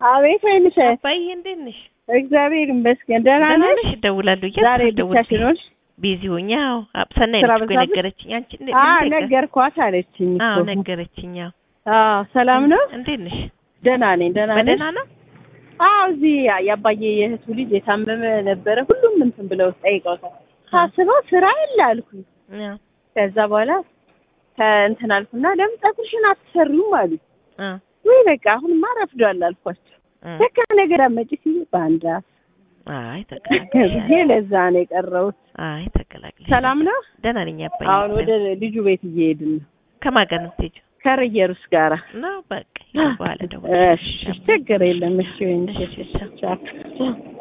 አቤት ወይንሽ አባዬ እንዴት ነሽ? እግዚአብሔር ይመስገን ደህና ደህና ነሽ? ነሽ? እደውላለሁ ዛሬ እያልኩ ብቻሽን ሆንሽ? ቢዚ ሆኜ አዎ አብ- ሰናይ ስራ ነች እኮ በዛብሽ? የነገረችኝ አንቺ እንዴ አ እንዴት ነሽ? ነገርኳት አለችኝ አዎ እኮ። ነገረችኝ አዎ አዎ ሰላም ነው? እንዴት ነሽ? ደህና ነኝ ደህና ነሽ? በደህና ነው አዎ እዚህ የአባዬ የእህቱ ልጅ የታመመ ነበረ። ሁሉም እንትን ብለው ጠይቀውታል። ሳስበው ስራ የለ አልኩኝ። አዎ ከዛ በኋላ ከእንትን አልኩና ለምን ፀጉርሽን አትሰሪውም አሉ። አዎ ወይ በቃ አሁንማ ረፍዷል አልኳቸው። አዎ። ለካ ነገር አመጪ ሲሉ በአንድ አፍ አይ ብዬ ተቀላቅለሻል ለዛ ነው የቀረሁት። አይ ተቀላቅለሻል ሰላም ነው? ደህና ነኝ አባዬ አሁን ወደ ልጁ ቤት እየሄድን ነው ከማን ጋር ነው የምትሄጂው? ከርየሩስ ጋራ ነው በቃ ይሄ በኋላ እደውልልሻለሁ እሺ ችግር የለም። እሺ ወይኔ እሺ ቻው ቻው